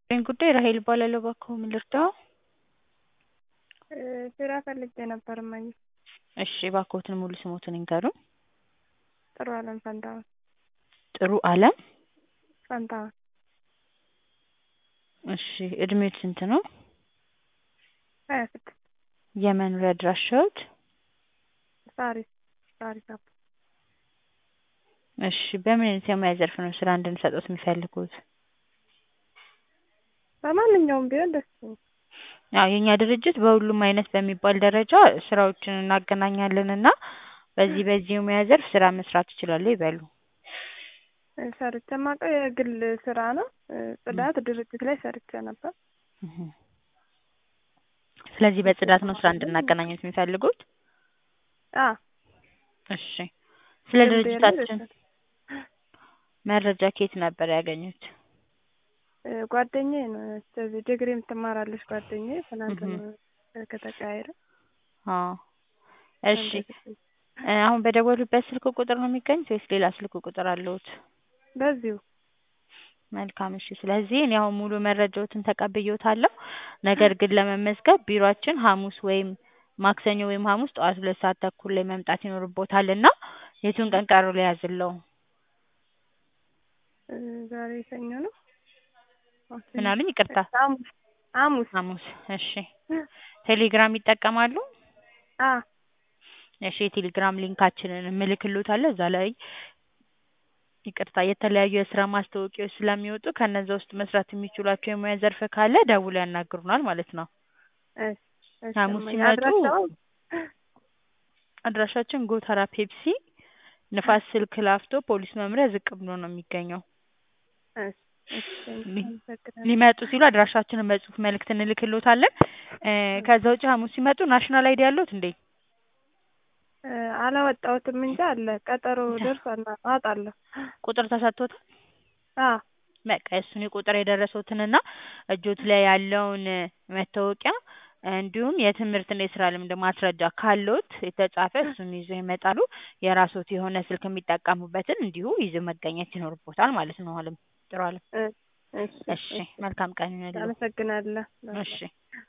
ይህን ጉዳይ ራሔል እባላለሁ እባክዎ ምን ልርዳዎ? ስራ ፈልጌ ነበር እማዬ። እሺ እባክዎትን ሙሉ ስምዎትን ይንገሩን? ጥሩአለም ፈንታሁን። ጥሩአለም ፈንታሁን። እሺ እድሜዎት ስንት ነው? ሀያ ስድስት የመኖሪያ አድራሻዎት? ሳሪስ ሳሪስ አቦ። እሺ በምን አይነት የሙያ ዘርፍ ነው ስራ እንድንሰጥዎት የሚፈልጉት? በማንኛውም ቢሆን ደስ ይለኛል። አዎ የእኛ ድርጅት በሁሉም አይነት በሚባል ደረጃ ስራዎችን እናገናኛለን እና በዚህ በዚህ የሙያ ዘርፍ ስራ መስራት ይችላሉ ይበሉ። ሰርቼ የማውቀው የግል ስራ ነው። ጽዳት ድርጅት ላይ ሰርቼ ነበር። ስለዚህ በጽዳት ነው ስራ እንድናገናኝዎት የሚፈልጉት? አዎ እሺ ስለ ድርጅታችን መረጃ ከየት ነበር ያገኙት? ጓደኛዬ ነው እዚህ ዲግሪ የምትማራለች ጓደኛዬ ትናንት ነው ስልክ ተቀያየርን። አዎ እሺ አሁን በደወሉበት ስልክ ቁጥር ነው የሚገኙት ወይስ ሌላ ስልክ ቁጥር አለዎት? በዚሁ መልካም እሺ ስለዚህ እኔ አሁን ሙሉ መረጃዎትን ተቀብዬዎታለሁ። ነገር ግን ለመመዝገብ ቢሯችን ሐሙስ ወይም ማክሰኞ ወይም ሐሙስ ጠዋት ሁለት ሰዓት ተኩል ላይ መምጣት ይኖርብዎታል እና የቱን ቀን ቀጠሮ ልያዝልዎ? ዛሬ ሰኞ ነው። ምን አሉኝ ይቅርታ? ሐሙስ ሐሙስ ሐሙስ እሺ ቴሌግራም ይጠቀማሉ? አዎ እሺ የቴሌግራም ሊንካችንን እልክልዎታለሁ እዛ ላይ ይቅርታ የተለያዩ የስራ ማስታወቂያዎች ስለሚወጡ ከነዛ ውስጥ መስራት የሚችሏቸው የሙያ ዘርፍ ካለ ደውለው ያናግሩናል ማለት ነው። እሺ እሺ ሐሙስ እማዬ ሲመጡ አድራሻውን አድራሻችን ጎተራ ፔፕሲ ንፋስ ስልክ ላፍቶ ፖሊስ መምሪያ ዝቅ ብሎ ነው የሚገኘው። እሺ እሺ አመሰግናለሁ። ሊመጡ ሲሉ አድራሻችንን በጽሁፍ መልእክት እንልክልዎታለን። ከዛ ውጪ ሐሙስ ሲመጡ ናሽናል አይዲ አለዎት እንዴ? አላወጣሁትም እንጂ አለ ቀጠሮ ደርሷል አወጣለሁ። ቁጥር ተሰጥቶታል? አዎ በቃ የእሱን የቁጥር የደረሰዎትንና እጆት ላይ ያለውን መታወቂያ እንዲሁም የትምህርትና የስራ ልምድ ማስረጃ ካለዎት የተጻፈ እሱን ይዘው ይመጣሉ። የራስዎት የሆነ ስልክ የሚጠቀሙበትን እንዲሁ ይዘው መገኘት ይኖርብዎታል ማለት ነው አለም ጥሩአለም። እሺ እሺ መልካም ቀን ይሁንልዎ። አመሰግናለሁ። እሺ